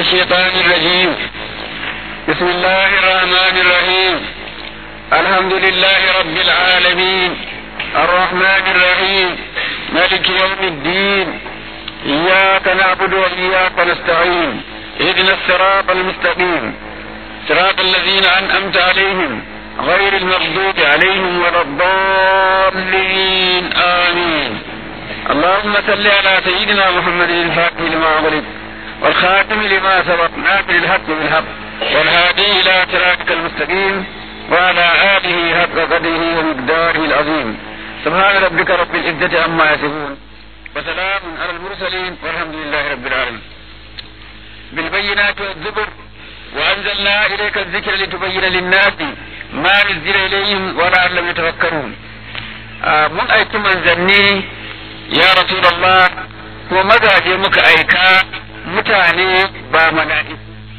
الشيطان الرجيم بسم الله الرحمن الرحيم الحمد لله رب العالمين الرحمن الرحيم مالك يوم الدين إياك نعبد وإياك نستعين اهدنا الصراط المستقيم صراط الذين أنعمت عليهم غير المغضوب عليهم ولا الضالين آمين اللهم صل على سيدنا محمد الفاتح لما أغلق والخاتم لما سبق ناصر الحق بالحق والهادي إلى صراطك المستقيم وعلى آله حق قدره ومقداره العظيم سبحان ربك رب العزة عما يصفون وسلام على المرسلين والحمد لله رب العالمين بالبينات والزبر وأنزلنا إليك الذكر لتبين للناس ما نزل إليهم ولعلهم يتفكرون آه من أيك من زني يا رسول الله kuma mazaje muka aika mutane ba mala'iku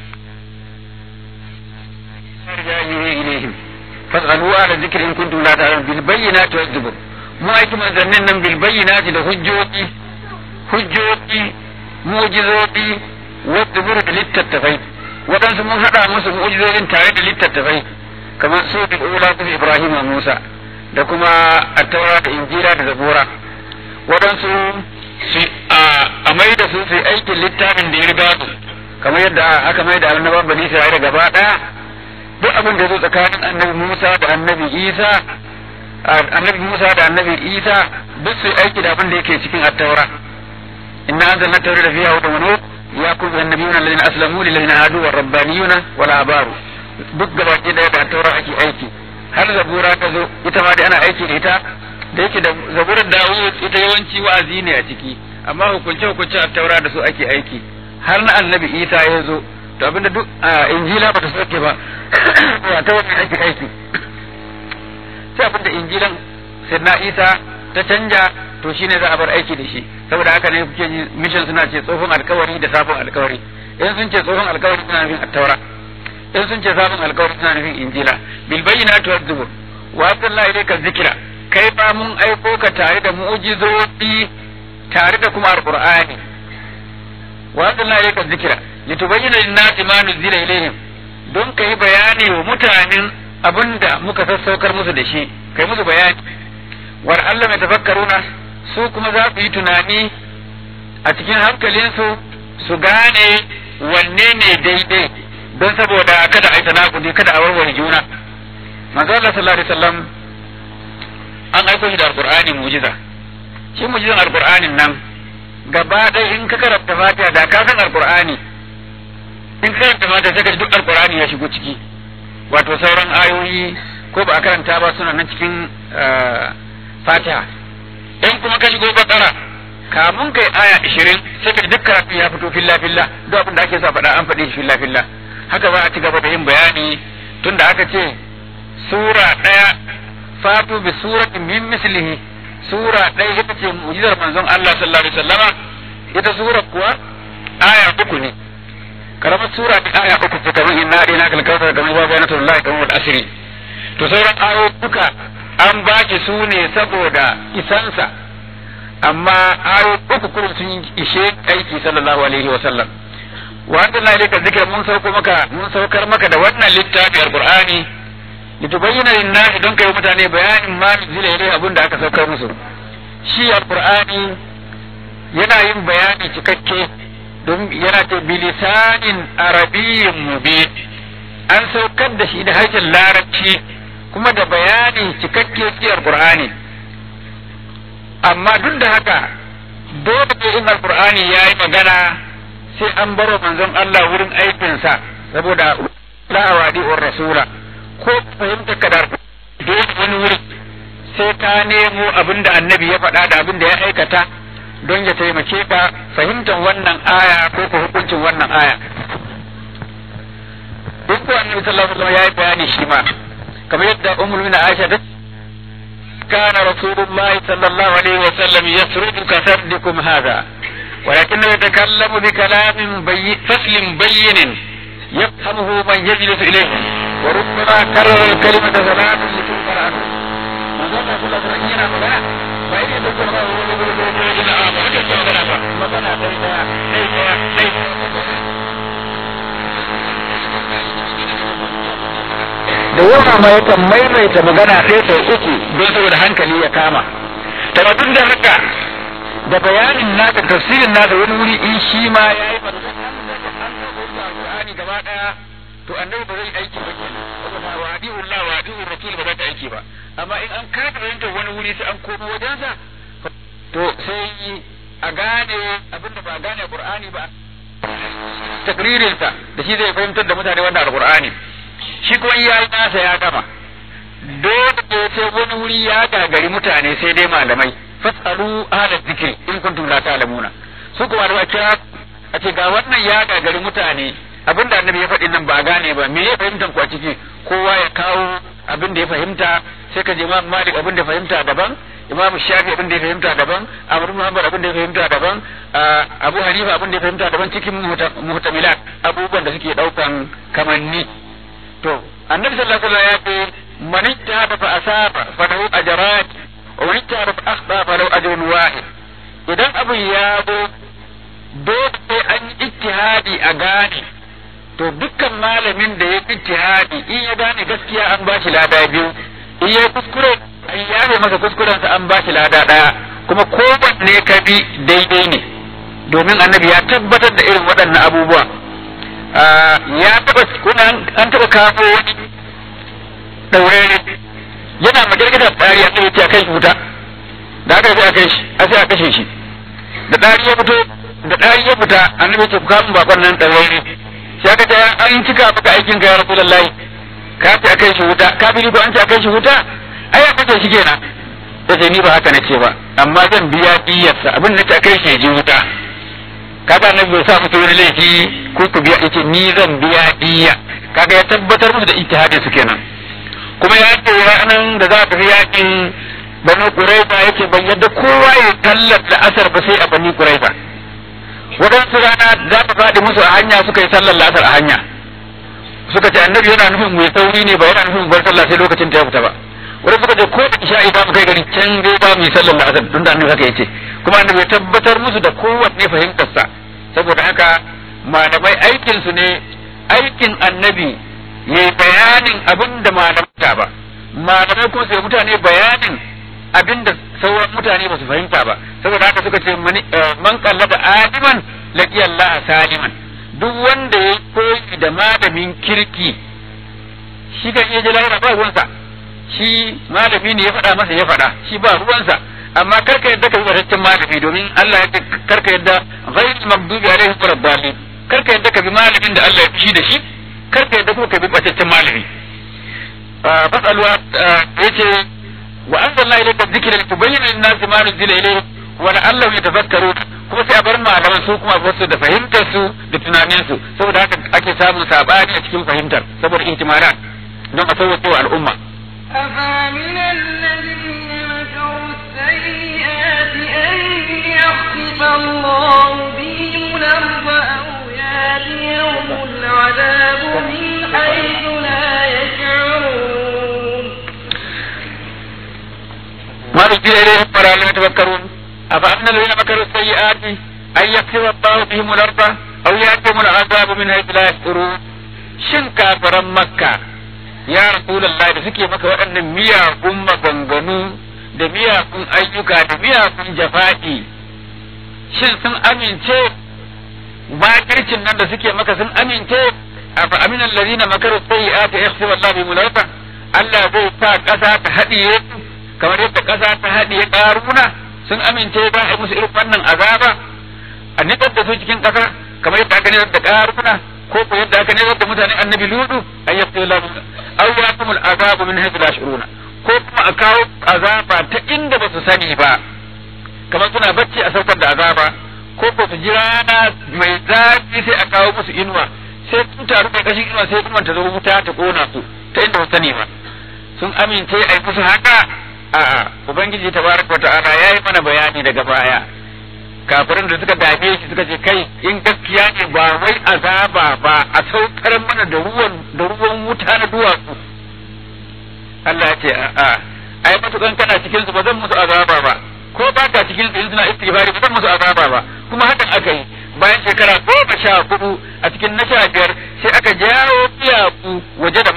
fas'alu ala zikri in kuntum la ta'lamun bil bayyinati waz zubur mu aiki manzannin nan bil bayyinati da hujjoji hujjoji mu'jizoji waz zubur da littattafai waɗansu mun haɗa musu mu'jizojin tare da littattafai kamar su da ula su Ibrahim Musa da kuma at-taura da injila da zabura waɗansu su a mai da su su aikin littafin da ya riga su kamar yadda aka mai da annaban bani Isra'ila gaba ɗaya duk abin da ya zo tsakanin annabi Musa da annabi Isa annabi Musa da annabi Isa duk su aiki da abin da yake cikin at-taura inna anzalna at-taurata fiha hudan wa nur yaqulu an-nabiyuna alladhina aslamu lil ladina hadu war rabbaniyuna wal abaru duk gabaki daya da at-taura ake aiki har zabura ta zo ita ma dai ana aiki da ita da yake da zaburar Dawud ita yawanci wa'azi ne a ciki amma hukunce hukunce at-taura da su ake aiki har na annabi Isa ya zo to abinda duk injila ba ta soke ba ya ta wani aiki aiki sai abinda injilan sai na isa ta canja to shine za a bar aiki da shi saboda haka ne kuke mission suna ce tsohon alkawari da sabon alkawari in sun ce tsohon alkawari suna nufin attaura in sun ce sabon alkawari suna nufin injila bil bayyinati waz zubur wa sallallahu ilayka zikra kai ba mun aiko ka tare da mu'jizozi tare da kuma alqur'ani wa sallallahu ilayka zikra litubayyana lin-nasi ma nuzila ilayhim don kai bayani wa mutanen abinda muka sassaukar musu da shi kai musu bayani war Allah mai tafakkaruna su kuma za su yi tunani a cikin hankalinsu su gane wanne ne daidai don saboda kada a yi tanakudi kada a warware juna manzo Allah sallallahu alaihi wasallam an aiko shi da alqur'ani mu'jiza shi mu'jizan alqur'anin nan gaba ɗaya in ka karanta fatiha da ka san alqur'ani in karanta mata sai ka ji duk alkur'ani ya shigo ciki wato sauran ayoyi ko ba a karanta ba suna nan cikin fatiha in kuma ka shigo bakara kamun kai aya ishirin sai ka ji duk karatu ya fito filla filla duk abin da ake sa faɗa an faɗi shi filla filla haka za a ci gaba da yin bayani tunda aka ce sura ɗaya fatu bi suratin min mislihi sura ɗaya ita ce mu'jizar manzon Allah sallallahu alaihi wasallama ita sura kuwa aya uku ne karamar sura ta aya uku ce kamar inna dai na kalkautar kamar babu na tullahi kamar wal asri to sauran ayoyi duka an ba shi su ne saboda isansa amma ayoyi uku kuma sun ishe aiki sallallahu alaihi wa sallam wa anta na ilaka zikra mun sauko maka mun saukar maka da wannan littafi alqur'ani litubayyana lin-nasi don kai mutane bayanin ma nuzila ilaihi abin da aka saukar musu shi alqur'ani yana yin bayani cikakke don yana ce bilisanin arabiyyin mubin an saukar da shi da harshen larabci kuma da bayani cikakke tsiyar qur'ani amma duk da haka dole ne in alqur'ani ya yi magana sai an baro manzon Allah wurin aikinsa saboda la'awadi wa rasula ko fahimta kadar dole wani wuri sai ka nemo abin da annabi ya faɗa da abin da ya aikata don ya taimake ka fahimtar wannan aya ko ko hukuncin wannan aya duk ko annabi sallallahu alaihi wasallam yayi bayani shi ma kamar yadda ummul mu'minin Aisha ta كان رسول الله صلى الله عليه وسلم يسرد كسردكم هذا ولكنه يتكلم بكلام بي فصل بين يفهمه من يجلس إليه وربما كرر الكلمة ثلاث لتنكر عنه ما زال كل سنة مغنى فإن يذكر الله magana ɗaya ɗaya ɗaya ɗaya yawa ma yakan maimaita magana ɗaya sau uku don saboda hankali ya kama ta duk da haka da bayanin nasa tafsirin nasa wani wuri in shi ma ya yi Qur'ani gaba daya to annabi ba zai aiki ba kenan saboda wa adi'ullah wa adi'ur rasul ba za ta aiki ba amma in an kada fahimtar wani wuri sai an komo wajensa to sai a gane abin da ba gane Qur'ani ba takririnsa da shi zai fahimtar da mutane wannan alqur'ani shi ko in yayi nasa ya gama dole sai wani wuri ya gagari mutane sai dai malamai fasalu ahla dhikri in kuntum la ta'lamuna su kuma da kira a ce ga wannan ya gagari mutane abin da annabi ya faɗi nan ba gane ba me ya fahimta ku a ciki kowa ya kawo abin da ya fahimta sai ka je imam malik abin da ya fahimta daban imam shafi abin da ya fahimta daban abu muhammad abin da ya fahimta daban abu hanifa abin da ya fahimta daban cikin muhtamilat abubuwan da suke daukan kamanni to annabi sallallahu alaihi wasallam ya ce man ijtahada fa asaba fa lahu ajran wa man ijtahada fa akhta fa lahu ajrun wahid idan abu ya zo dole sai an yi ijtihadi a gane to dukkan malamin da ya ijtihadi in ya gane gaskiya an ba shi lada biyu in ya kuskure an yafe masa kuskurensa an ba shi lada daya kuma kowanne ka bi daidai ne domin annabi ya tabbatar da irin waɗannan abubuwa ya taba kuna an taba kawo wani daurere yana magargada tsari a tsaye a kai shi wuta da aka sai a kai shi a sai a kashe shi da ɗari ya fito da ɗari ya fita annabi ce ku kamun bakon nan daurere sai aka ce an cika maka aikin ka ya rasulullahi ka ce a kai shi wuta ka bi ko an ce a kai shi wuta ai a kace shi kenan yace ni ba haka nace ba amma zan biya diyarsa abin da ta kai shi ji wuta kaga nan bai sa mutum wani laifi ko ku biya yace ni zan biya diya kaga ya tabbatar musu da ijtihadin su kenan kuma ya ce ranan da za ka fi yakin bani quraiba yake ban yadda kowa ya tallar da asar ba sai a bani quraiba wadansu rana za ta faɗi musu a hanya suka yi sallar la'asar a hanya suka ce annabi yana nufin mai sauri ne ba yana nufin bar sallah sai lokacin ta ya fita ba wani suka ce ko da isha'i za mu kai gari can zai ba mu yi sallar la'asar tun da annabi haka yace kuma annabi ya tabbatar musu da kowanne fahimtarsa saboda haka malamai aikin su ne aikin annabi ya bayanin abin da malamta ba malamai kuma sai mutane bayanin abin da sauran mutane ba su fahimta ba saboda haka suka ce man kalla da aliman laqiya Allah saliman duk wanda ya koyi da malamin kirki shi kan iya ji lahira ba ruwansa shi malami ne ya faɗa masa ya faɗa shi ba ruwansa amma karka yadda ka bi bataccen malami domin Allah ya ce karka yadda ghayrul maghdubi alaihim waladdallin karka yadda ka bi malamin da Allah ya fishi da shi karka yadda kuma ka bi bataccen malami fasalu yace wa anzalna ilayka dhikra litubayyana lin-nasi ma nuzila ilayhim wa la'allahum yatafakkarun kuma sai a bar malaman su kuma wasu da fahimtar su da tunanin su saboda haka ake samun sabani a cikin fahimtar saboda ihtimalat don a sauwaƙe wa al'umma أفمن الذين مكروا السيئات أن يخسف الله بهم الأرض أو يأتيهم العذاب من حيث لا يشعرون ما نزل إليهم ولا لم يتفكرون أفأمن الذين مكروا السيئات أن يخسف الله بهم الأرض أو يأتيهم العذاب من حيث لا يشعرون شن كافرا مكة ya Rasulullah da suke maka waɗannan miyagun maganganu da miyagun ayyuka da miyagun jafa'i shin sun amince makircin nan da suke maka sun amince a fa aminan ladina makaru sayyi'ati yakhsifu Allah bi mularfa Allah zai sa ƙasa ta haɗiye kamar yadda ƙasa ta haɗiye ƙaruna sun amince ba a musu irin wannan azaba a nitsar da su cikin ƙasa kamar yadda aka nitsar da ƙaruna ko ko yadda aka nitsar da mutanen annabi ludu ayyatu Allah aw yakumul azabu min haythu la yashuruna ko kuma a kawo azaba ta inda ba su sani ba kamar suna bacci a saukar da azaba ko ko su ji rana mai zafi sai a kawo musu inuwa sai sun taru da kashin inuwa sai inuwan ta zo wuta ta kona su ta inda ba su sani ba sun amince a yi musu haka a'a ubangiji tabaraka ta'ala yayi mana bayani daga baya kafirin da suka dame shi suka ce kai in gaskiya ne ba wai azaba ba a saukar mana da ruwan da ruwan wuta na duwatsu Allah ya ce a'a ai matukan kana cikin su ba zan musu azaba ba ko ba ka cikin su in suna istighfari ba zan musu azaba ba kuma hakan aka yi bayan shekara goma sha hudu a cikin na sha biyar sai aka jawo iyaku waje da makka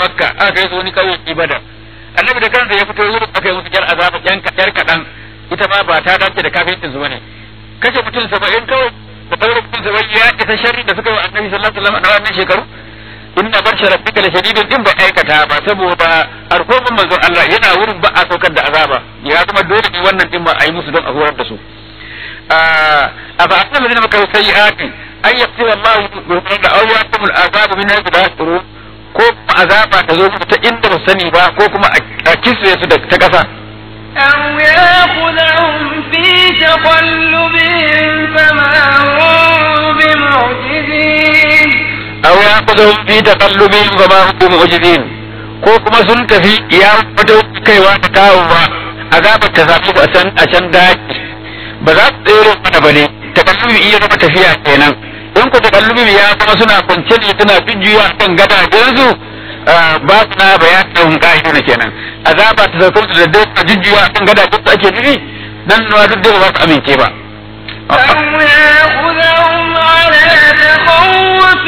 aka kai su wani kauye ibada annabi da kansa ya fito wurin aka yi musu jar azaba yan yar kadan ita ma ba ta dace da kafircin su bane kashe mutum saba'in kawai da daura mutum saba'in ya isa sharri da suka yi wa annabi sallallahu alaihi wasallam a wannan shekaru inna barsha rabbika la shadidun din bai aikata ba saboda arkomin manzon Allah yana wurin ba a saukar da azaba ya zama dole ne wannan din ba a yi musu don a horar da su a fa asna ladina makaru sayyi'ati ay yaqti Allah da aw yaqumul azab min haythu la yashurun ko azaba ta zo musu ta inda ba sani ba ko kuma a kisre su da ta kasa أو يأخذهم في تقلبهم فما هم بمعجزين aw yaqudhum fi taqallubihim wa ma hum mu'jizin ko kuma sun tafi ya fito kaiwa da kawowa azabar ta zafi a can a can daji ba za su tsere mana bane takallubi iya zama tafiya kenan in ku takallubi ya zama suna kwance ne suna bijiyuwa kan gadajen su ba su na bayan da hun ka'ido na kenan azaba ta sauko da dai a jujjuwa kan gadajen su ake nufi nan na duk da ba su amince ba أو يأخذهم على تخوف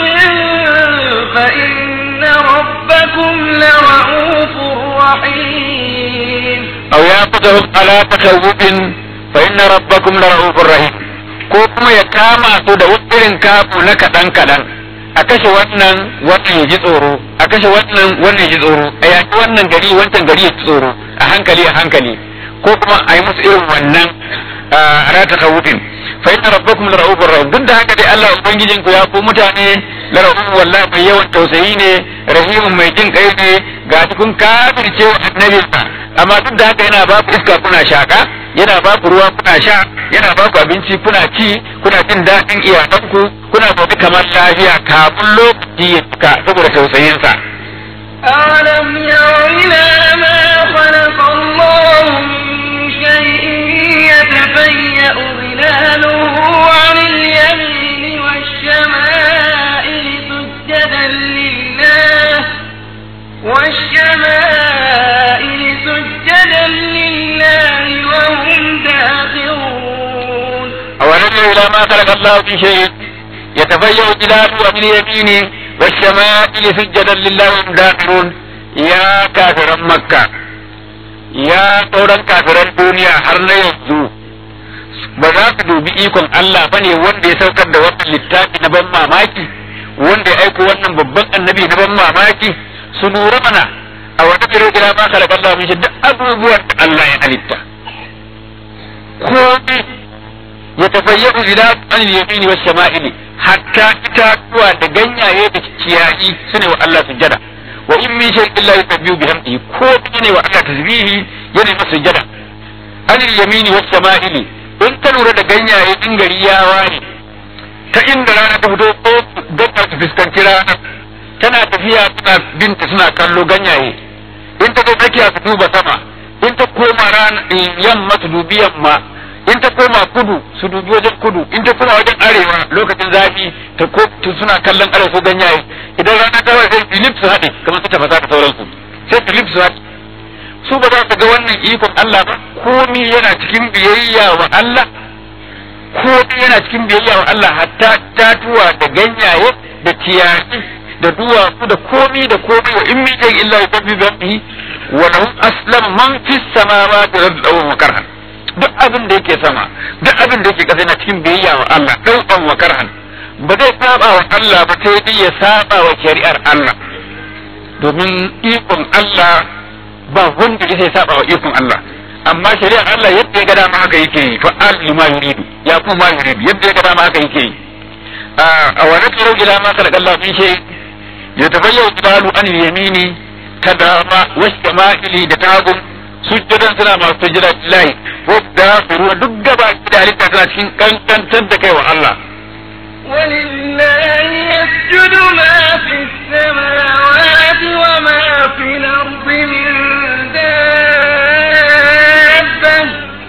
فإن ربكم لرؤوف رحيم أو يأخذهم على تخوف فإن ربكم لرؤوف رحيم ko kuma ya kama su da irin kafu na kaɗan kaɗan a kashe wannan wannan ya ji tsoro a kashe wannan wannan ya ji tsoro a yaƙi wannan gari wancan gari ya ji tsoro a hankali a hankali ko kuma a yi musu irin wannan a rata kawufin fa inna rabbakum la ra'ufur rahim duk da haka dai Allah ubangijin ku ya ku mutane la ra'uf wallahi mai yawan tausayi ne rahimun mai jin kai ne ga kun kafirce wa annabinsa amma duk da haka yana ba ku iska kuna shaka yana ba ku ruwa kuna sha yana ba ku abinci kuna ci kuna jin daɗin iyalanku kuna bauta kamar lafiya kafin lokaci ya cika saboda tausayinsa ألم ير إلى ما خلق الله من شيء يتفيأ ظلاله عن اليمين والشمائل سجدا لله والشمائل سجدا لله وهم داخرون أولم يروا إلى ما خلق الله في شيء يتفيأ ظلاله عن اليمين والشمائل سجدا لله وهم داخرون يا كافر مكة يا sauran kafiran duniya har na yanzu ba za su dubi ikon Allah ba ne wanda ya saukar da wannan littafi na ban mamaki wanda ya aiko wannan babban annabi na ban mamaki su lura mana a wata kiro gida ma khalaqa Allah min shi duk abubuwan da Allah ya halitta komai ya tafayyaru ila an yamini was shama'ili hatta itatuwa da ganyaye da ciyayi sune wa Allah sujada wa in min shay'in illa yusabbihu bihamdihi ko ne wa Allah tasbihi yana masa sujada an yamini was shama'ili in ka lura da ganyaye din gari ya ware ta inda rana ta fito ko gaba ta fuskanci rana tana tafiya tana binta suna kallo ganyaye in ta zo tsakiya su duba sama in ta koma rana yamma su dubi yamma in ta koma kudu su dubi wajen kudu in ta koma wajen arewa lokacin zafi ta ko suna kallon arewa ko ganyaye idan rana ta sai filip su haɗe kamar su tafasa da sauransu sai filip su haɗe su ba za su ga wannan ikon Allah ba komi yana cikin biyayya wa Allah komi yana cikin biyayya wa Allah hatta tatuwa da ganyaye da ciyayi da duwatsu da komi da komi wa in min shay'in illa yusabbihu bihamdihi wa lahu aslama man fis samawati wal ardi wa karhan duk abin da yake sama duk abin da yake kasa yana cikin biyayya wa Allah daukan wa karhan ba zai saba wa Allah ba sai dai ya saba wa shari'ar Allah domin ikon Allah ba wanda zai saba wa ikon Allah amma shari'ar Allah yadda ya ga dama haka yake yi fa al lima yuridu ya kuma ma yuridu yadda ya ga dama haka yake yi a wani tsaro ila ma khalaqa Allah min shay yatabayyu jibalu an yamini kadama washama'ili da tagun sujjadan suna masu sujjada lillahi wadda firu duk gaba da halitta tana cikin kankantar da kai wa Allah ولله يسجد ما في السماوات وما في الأرض من دابة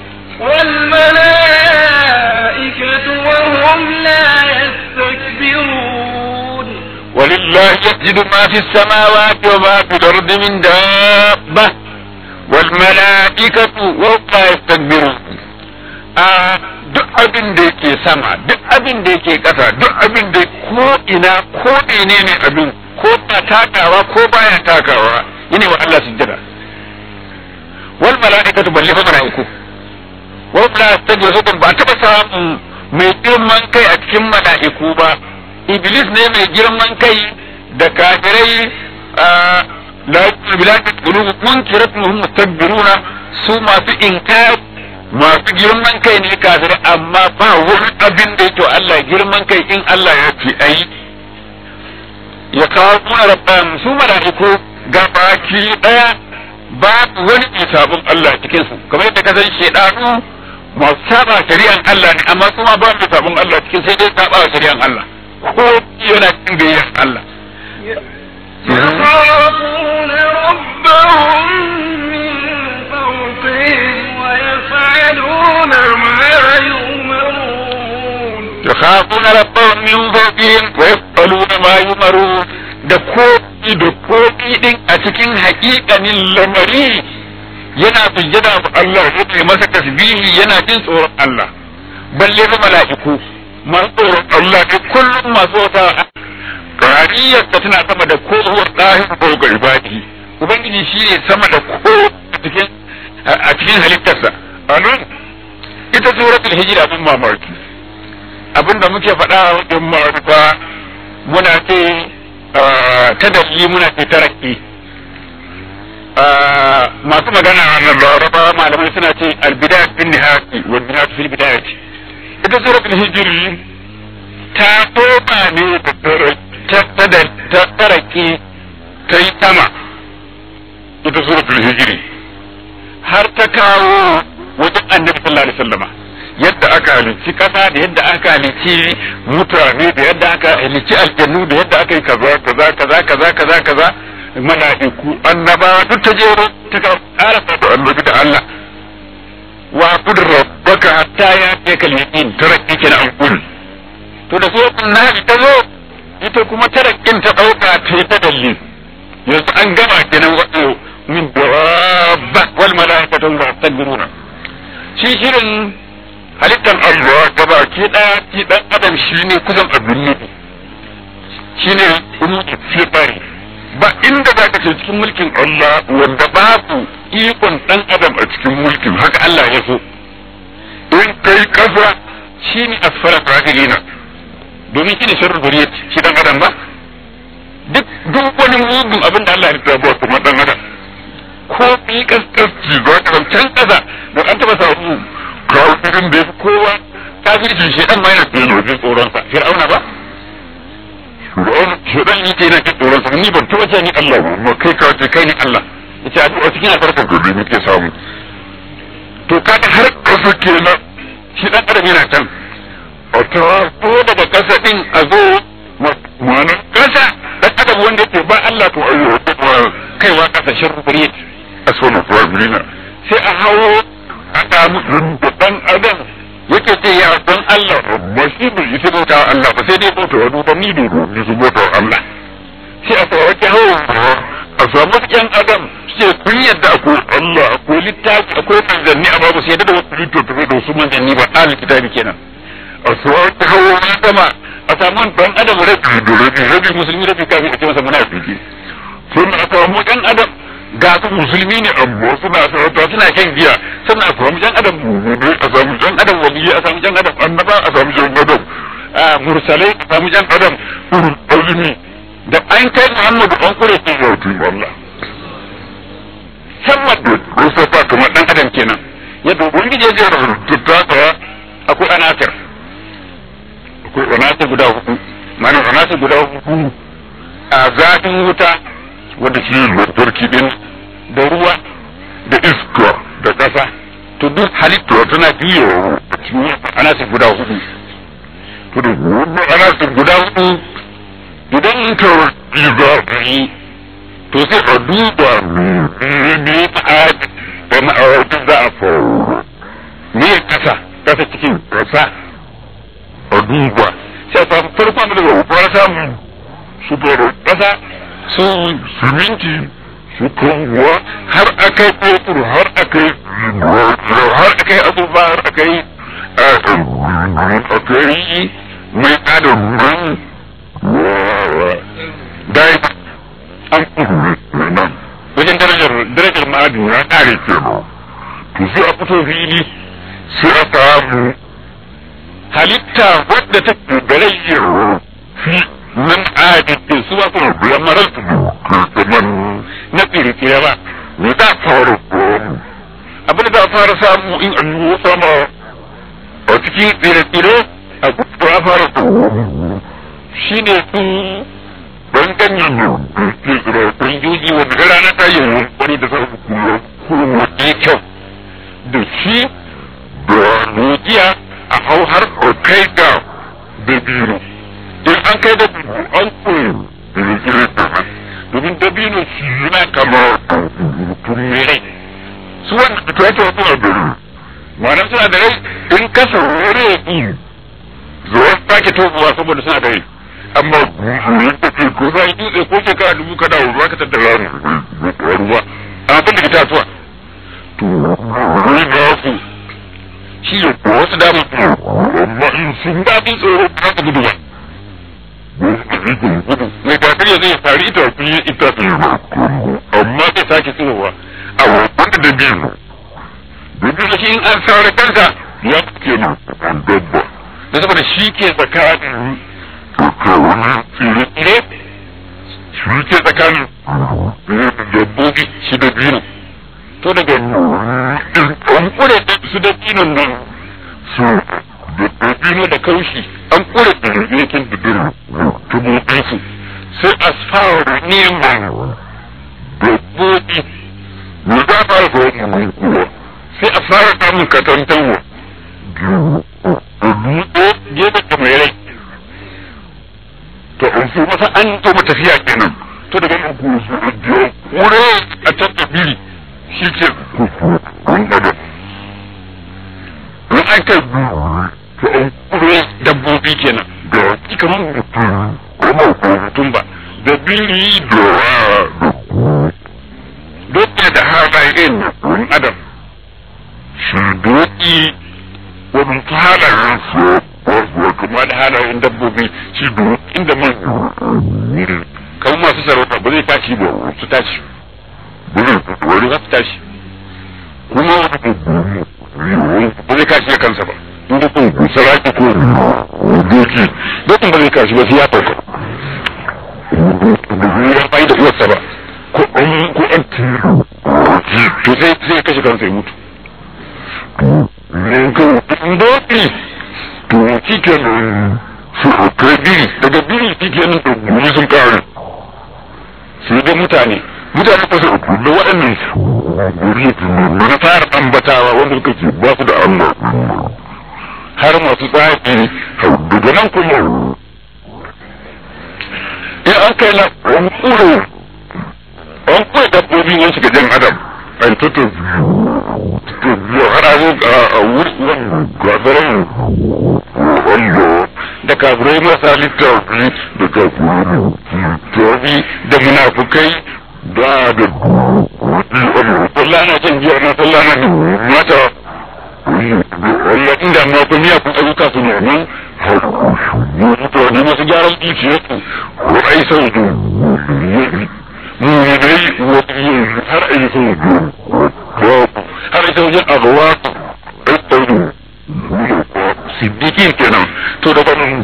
والملائكة وهم لا يستكبرون ولله يسجد ما في السماوات وما في الأرض من دابة والملائكة وهم لا يستكبرون آه duk abin da yake sama duk abin da yake ƙasa duk abin da ko ina ko ne ne abin ko ba takawa ko baya takawa yana wa Allah sujjada wal mala'ikatu balle fa mala'iku wal mala'ikatu su ba taba samun mai girman kai a cikin mala'iku ba iblis ne mai girman kai da kafirai la bilaki qulubu munkiratun hum mustakbiruna su masu inkar masu girman kai ne kafirai amma ba wani abin da yake Allah girman kai in Allah ya ce ayi ya kawo kuna rabban su mala'iku ga baki daya babu wani mai sabon Allah cikin su kamar yadda ka san shedanu masu saba shari'an Allah ne amma kuma ba mai sabon Allah cikin sai dai saba shari'an Allah ko yana cikin biyan Allah يخافون ربهم من فوقهم ويفعلون ما يؤمرون يخافون ربهم من فوقهم ويفعلون ما يؤمرون da kofi da kofi din a cikin haƙiƙanin lamari yana sujjada ga Allah yake masa tasbihi yana jin tsoron Allah balle ga mala'iku masu tsoron Allah ne kullum masu wata kariyar ta tana sama da kowar ɗahin ko ga ibadi ubangiji shi ne sama da ko a cikin a cikin halittarsa a nan ita suratul hijira abin mamaki abin da muke faɗa wajen ma'arufa muna ce ta dalili muna ce taraki masu magana a nan laraba malamai suna ce albidayat bin nihati wa nihati fil bidayat ita suratul hijri ta toba ne ta taraki ta yi sama ita suratul hijri har ta kawo wajen annabi sallallahu alaihi wasallama yadda aka halicci kasa da yadda aka halicci mutane da yadda aka halicci aljannu da yadda aka yi kaza kaza kaza kaza kaza kaza mala'iku annabawa duk ta jero ta kara da annabi da Allah wa qud rabbaka hatta ya tekal yaqin tarakki kina an kul to da suratul nahl ta zo ita kuma tarakkin ta dauka ta yi ta dalil yanzu an gama kenan wa min dabba wal mala'ikatu yastakbiruna shi shirin halittar Allah gaba ki daya ki dan adam shine kusan abin nufi shine ummu fitari ba inda za ka ce cikin mulkin Allah wanda babu ikon dan adam a cikin mulkin haka Allah ya so in kai kasa shine asfara fagirina domin shine sharru bariyat shi dan adam ba duk duk wani mugun abin da Allah ya rubuta ba kuma dan adam ko bi kaskasci za ka can kasa da an taba samu kafirin da ya fi kowa kafircin shedan ma yana jin tsoron sa fir'auna ba shedan ni ce na jin tsoron sa ni ban taba ce ni Allah ba amma kai ka ce kai ni Allah yace a cikin albarkar gobe muke samu to kaga har kasa kenan shi dan adam yana can a ta ko daga kasa din a zo ma'ana kasa dan adam wanda yake ba Allah to ayyo kaiwa kasa sharru bariyat asfanu fa'ilina sai a hawo a samu da dan adam yake ce ya dan Allah ba shi bai yi bauta Allah ba sai dai bauta wa duba ni dudu ni su bauta wa Allah sai a sa wata hawo a samu yan adam ce kun yadda akwai Allah akwai littafi akwai manzanni a babu sai yadda da wasu littafi da wasu manzanni ba ɗan kitabi kenan a sa wata hawo na sama a samu dan adam rabi da rabi rabi musulmi rabi kafin a ce masa munafiki sun a samu yan adam ga su musulmi ne amma suna sarauta suna shan giya sannan a samu jan adam mummuni a samu jan adam waliyi a samu jan adam annaba a samu jan adam mursalai a samu jan adam urul azumi da an kai muhammadu an kure su yautu Allah sama da rusafa kamar dan adam kenan yadda ubangiji ya jera rubuta ta akwai anatar akwai anatar guda hudu ma'ana anatar guda hudu a zafin wuta wanda shi lantarki din da ruwa da iska da ƙasa to duk halittu tana biyo a cikin ana su guda hudu to da wannan ana su guda hudu idan ta za a yi to sai a duba ne ta da ma'auratan za a faru ne ƙasa ƙasa cikin ƙasa a duba sai a samu farkon da ba samu su fara ƙasa su siminti su kanguwa har aka yi fetur har aka yi har aka yi abubuwa har aka yi aka yi mai kada ruwan dai an nan adin ya kare kenan to sai a fito fili sai a samu halitta wadda ta garayyar fi nan adin su ba kuma biyan marar su kamar na kirkira ba ne za a fara abin da za a fara samu in an yi sama a cikin tsire-tsire a kuka ya fara shi ne su ban ganyen ke tsirarun juji wanda ga rana ta yi wani da sa kuma kuma ya kyau da shi da nujiya a hau har a kai ga dabino in an kai da an koyi tsire-tsire domin dabino shi yana kamar mutum mai rai su wanda to yake wasu da rai ma'ana suna da rai in kasa wuri ya ƙi zuwa sake tobuwa saboda suna da rai amma da ke ko za dutse ko shekara dubu ka dawo ruwa ka tattara ruwa a kan da tatuwa to wani na ku shi ne ko wasu dama amma in sun daɗi tsoro ba ka gudu ba mai kakar ya zai fari ita ku yi ita amma zai sake tsirowa a wanda da biyu da biyu shi in an saurari kansa ya ke dabba da saboda shi ke tsakanin tsire-tsire shi ke tsakanin dabbobi shi da biyu to daga an kure su da biyu nan su da biyu da kaushi an kure da yakin da biyu tubobin su sai a fara neman dabbobi ne za a fara ga wani kuwa sai a fara samun katantanwa dutse gefe da mai rai to in su masa an to tafiya kenan to daga nan ku su ajiyo kure a tatta biri shi ke kun gaba in an kai to an kure dabbobi kenan da wani kamar mutum kuma ko mutum ba da biri da duk da halayen ɗan adam shi doki wani halayen su wasu kuma da halayen dabbobi shi doki inda man kamar masu sarauta ba zai tashi ba su tashi wani za su tashi kuma ba zai kashi ya kansa ba inda kun saraki ko doki dokin ba zai kashi ba sai ya tauka ya bai da uwarsa ba ko an ko an to sai sai kashe kansa ya mutu ne ko doki to kike su kai biri daga biri kike nan to guri sun kare su da mutane mutane ko su da waɗannan guri na fara ambatawa wanda suka ce ba su da Allah har masu tsafi daga nan kuma in an kai na wani ƙuro an kawai dabbobi wani shiga jan adam an tutu to biyo har a zo a wurin gasarar wanda da kafirai masa littafi da kafirai littafi da munafukai da da wallah na can jiya na sallah na mata wallah inda ma ku miya ku ayyuka su ne nan to ne masu gyaran zuciyarsu ko ai sau da muminai wani har a yi sau har a yi sau a gawa ɗaɗɗaru siddiki kenan to da kwanan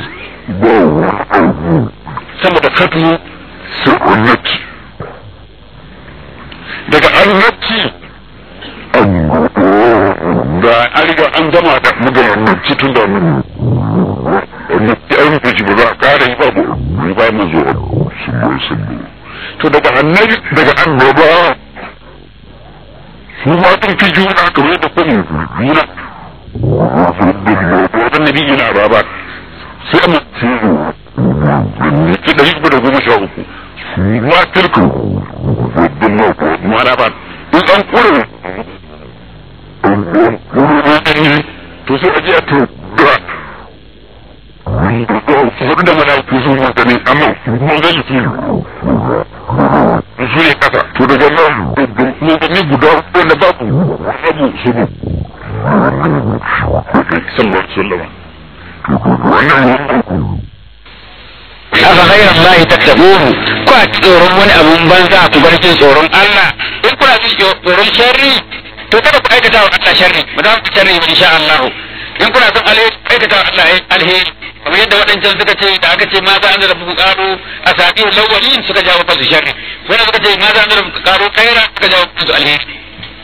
sama da katu sun annabci daga annabci da an riga an gama da magana annabci tun da annabci an rufe shi ba za a ƙara yi babu ba mu zo sun bai sun to daga annabi daga annaba su ma sun fi juna kamar da kuma juna wajen nabi yana baba sai a mace ne ki ɗari da goma sha uku su ma turku babban na ko mara ba in an kure to sai a je a to da hudu da mala'iku sun wata ne amma mun zai su su ne kasa to daga nan mun guda wanda babu babu su ne sallallahu alaihi wasallam afa ghayra Allah tattaqun ku a tsoron wani abun banza ku bar jin tsoron Allah in kuna kuna jin tsoron sharri to kada ku aikata wa Allah sharri ba za ku sharri ba insha Allah in kuna son alheri aikata wa Allah alheri kamar yadda waɗancan suka ce da aka ce ma za an da rabu karo a sabi lawalin suka jawo kansu sharri wanda suka ce ma za an da rabu karo kaira suka jawo kansu alheri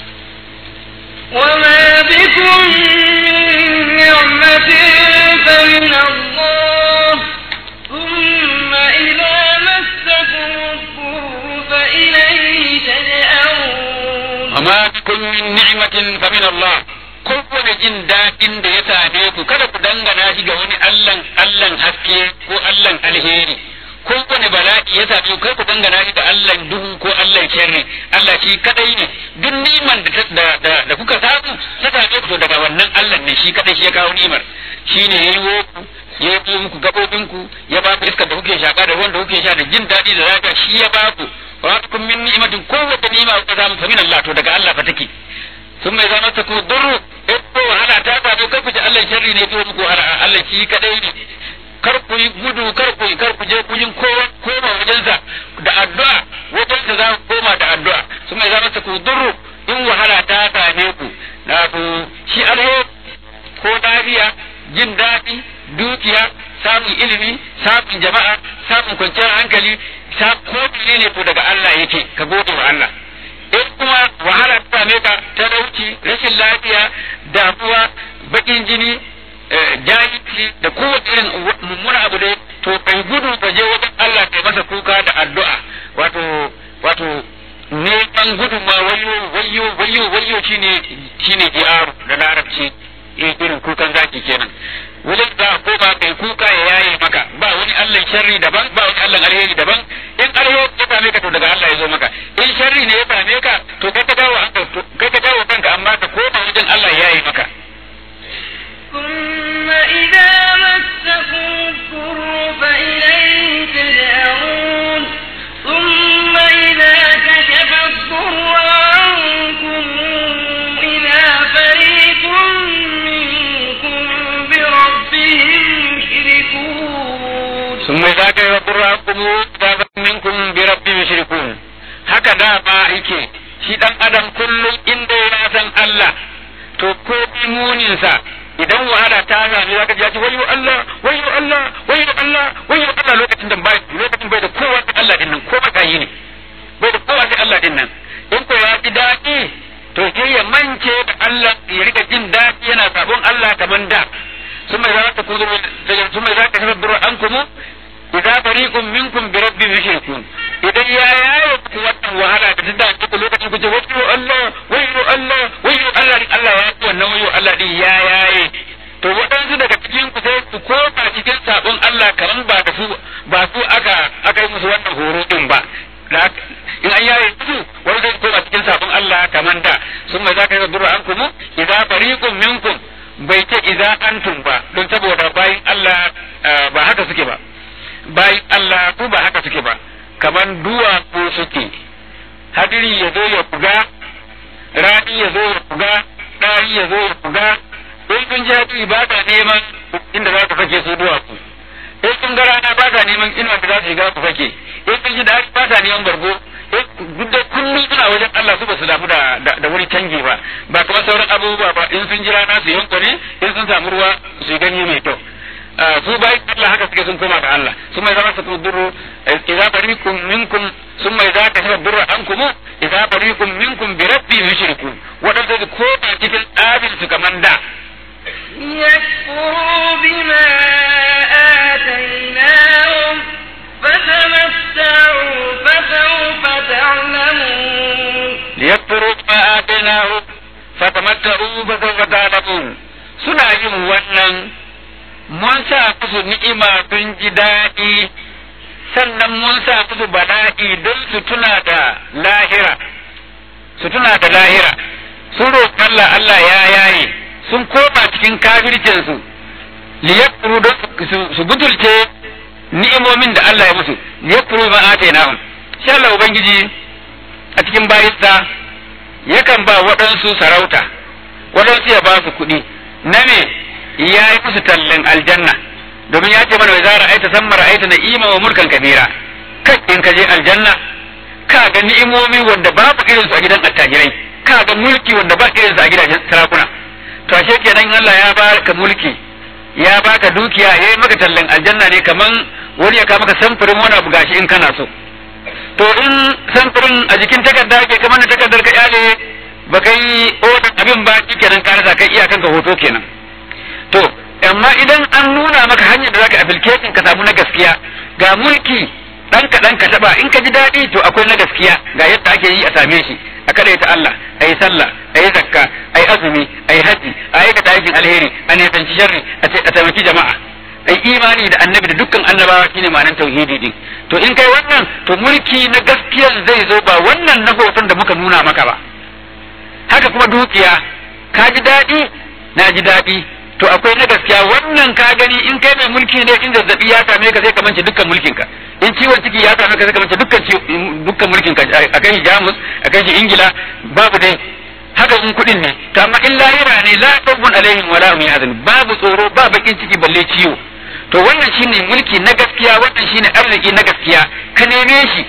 وما بكم من نعمة فمن الله ثم إذا مسكم الضر فإليه تجأرون وما بكم من نعمة فمن الله kowane jin daɗin da ya same ku kada ku dangana shi ga wani allan allan haske ko allan alheri kowane bala'i ya same ku kar ku dangana shi ga allan duhu ko allan sharri Allah shi kadai ne duk niman da da da kuka samu ta same ku to daga wannan allan ne shi kadai shi ya kawo nimar shi ne ya yi ku ya yi muku gabobin ku ya ba ku iskar da kuke shaka da wanda kuke sha da jin daɗi da lafiya shi ya ba ku wa kun min ni'matin kowace ni'ima ku samu fa min Allah to daga Allah fa take sun mai zama ta ku duru ko wahala ta same kai ku ji Allah sharri ne to muku har Allah shi kadai ne kar ku yi gudu kar ku kar ku je ku yin kowa koma wajensa da addu'a wajensa za ku koma da addu'a sun mai zama ta ku duru in wahala ta same ku na ku shi alheri ko lafiya jin daɗi dukiya samun ilimi samun jama'a samun kwanciyar hankali ko ne to daga Allah yake ka gode wa Allah in kuma wahala ta same ka talauci rashin lafiya damuwa bakin jini jahilci da kowace irin mummuna abu dai to kai gudu ka je wajen Allah kai masa kuka da addu'a wato wato neman gudun ma wayo wayo wayo wayo shine shine ji'aru da larabci irin kukan zaki kenan wajen za ko ba kai kuka ya yaye maka ba wani Allah sharri daban ba wani Allah alheri daban in alheri ya same ka to daga Allah ya zo maka in sharri ne ya same ka to kai ka dawo kai ka dawo kanka amma ka koma wajen Allah ya yaye maka ثم إذا مسكم الضر فإليه تجأرون ثم إذا كشف الضر عنكم إذا فريق منكم بربهم يشركون ثم إذا كشف الضر عنكم إذا فريق منكم بربهم يشركون هكذا ما yake shi dan adam kullum inda ya san Allah to ko muninsa idan wahala ta sami zaka ji ya ce wayo Allah wayo Allah wayo Allah wayo Allah lokacin da bai lokacin bai da kowa sai Allah din nan ko makayi ne bai da kowa sai Allah din nan in ko ya ji daɗi to ke ya mance da Allah ya rika jin daɗi yana sabon Allah kaman da sun mai zaka kuzo daga sun mai zaka shafa buru an kuma idza fariqun minkum bi rabbi yushrikun idan ya yaye ku wannan wahala da ta dace ku lokacin ku ce wayo Allah wayo Allah wayo Allah din Allah ya yi wannan wayo Allah din ya yaye to waɗansu daga cikin ku sai su koma cikin sabon Allah kaman ba da su ba su aka aka yi musu wannan horo din ba in an yaye su wani zai koma cikin sabon Allah kaman da sun mai zaka yi duru an kuma idza fariqun minkum bai ce idza antum ba don saboda bayin Allah ba haka suke ba bayin Allah ku ba haka suke ba kaman duwatsu suke hadiri ya zo ya buga rani ya zo ya buga ɗari ya zo ya buga in kun ji hadiri ba ta neman inda za ku fake su duwatsu in kun ga rana ba ta neman inuwa da za su shiga ku fake in kun ji dari ba ta neman bargo duk da kullum suna wajen Allah su ba su damu da da wuri canji ba ba kamar sauran abubuwa ba in sun ji rana su yanko ne in sun samu ruwa su ganye mai kyau su bai Allah haka suke sun koma ga Allah sun mai zama su duru idza fariqum minkum sun mai za ka duru ankum idza fariqum minkum bi rabbi yushrikun wadanda su koma cikin abin su kaman da ليكفروا بما آتيناهم فتمتعوا فسوف تعلمون liyakfuru ma atainahu fatamattaru fa sawfa ta'lamun suna yin wannan mun sa musu ni'ima sun ji daɗi sannan mun sa musu bala'i don su tuna da lahira su tuna da lahira sun roƙi Allah Allah ya yaye sun koma cikin kafircinsu liyakfuru don su butulce ni'imomin da Allah ya musu liyakfuru ma atainahum insha Allah ubangiji a cikin bayinsa yakan ba waɗansu sarauta waɗansu ya ba su kuɗi na me ya yi musu tallan aljanna domin ya ce mana wai zara aita san mara aita na ima wa mulkan kabira kan in ka je aljanna ka ga ni'imomi wanda babu irin su a gidan attajirai ka ga mulki wanda ba irin su a gidajen sarakuna to ashe kenan Allah ya baka mulki ya baka dukiya yayi maka tallan aljanna ne kaman wani ya ka maka samfurin wani abu gashi in kana so to in samfurin a jikin takarda ke kamar na takardar ka yale ba kai odan abin ba kenan ka rasa kai iyakan ka hoto kenan to amma idan an nuna maka hanyar da zaka application ka samu na gaskiya ga mulki dan kaɗan ka taba in ka ji daɗi to akwai na gaskiya ga yadda ake yi a same shi a kada ta Allah a yi sallah a yi zakka a yi azumi a yi haji a aikata aikin alheri a nisanci sharri a taimaki jama'a a yi imani da annabi da dukkan annabawa shine ma'anar tauhidi din to in kai wannan to mulki na gaskiyar zai zo ba wannan na hoton da muka nuna maka ba haka kuma dukiya ka ji daɗi na ji daɗi to akwai na gaskiya wannan ka gani in kai mai mulki ne in zazzabi ya same ka sai ka mance dukkan mulkin ka in ciwon ciki ya same ka sai ka mance dukkan dukkan mulkin ka akan shi Jamus akan shi Ingila babu dai haka in kuɗin ne to amma in lahira ne la khawfun alaihim wala hum yahzanun babu tsoro ba bakin ciki balle ciwo to wannan shine mulki na gaskiya wannan shine arziki na gaskiya ka neme shi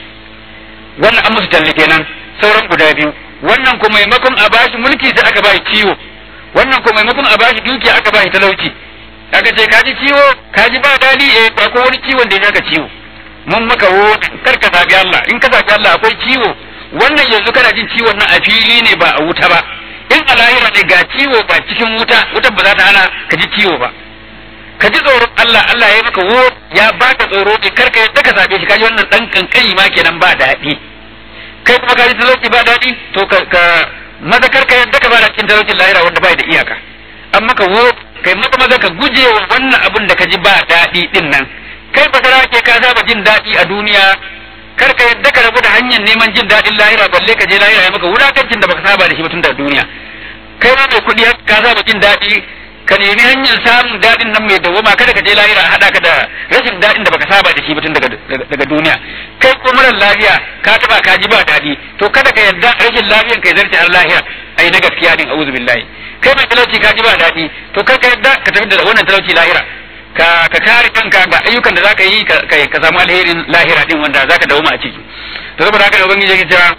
wannan an musu talle kenan sauran guda biyu wannan kuma maimakon a bashi mulki sai aka bashi ciwo wannan kuma maimakon a bashi dukiya aka bashi talauci aka ce kaji ciwo kaji ba dali eh ba ko wani ciwon da ya ka ciwo mun maka wo kar ka zabi Allah in ka zabi Allah akwai ciwo wannan yanzu kana jin ciwon nan a fili ne ba a wuta ba in a lahira ne ga ciwo ba cikin wuta wutar ba za ta hana ka ji ciwo ba ka ji tsoron Allah Allah ya maka wo ya baka tsoro ne kar ka yadda ka zabe shi kaji wannan dan kankani ma kenan ba daɗi kai kuma ka ji talauci ba daɗi to ka maza kar ka yadda ka bada cikin talaucin lahira wanda bai da iyaka amma ka wo kai maza maza ka guje wa wannan abun da ka ji ba daɗi din nan kai ba ke ka saba jin daɗi a duniya kar ka yadda ka rabu da hanyar neman jin daɗin lahira balle ka je lahira ya maka wulakancin da baka saba da shi ba tun da duniya kai ma mai kuɗi ka saba jin daɗi ka nemi hanyar samun daɗin nan mai dawwama kada ka je lahira a haɗa ka da rashin daɗin da baka saba da shi ba tun daga duniya kai ko marar lafiya ka taba ka ji ba daɗi to kada ka yarda rashin lafiyan kai zarce har lahira ai na gaskiya din auzu billahi kai mai talauci ka ji ba daɗi to kar ka yarda ka tafi da wannan talauci lahira ka ka kare kanka ga ayyukan da zaka yi ka samu alherin lahira din wanda zaka dawoma a ciki to saboda haka ubangiji yake cewa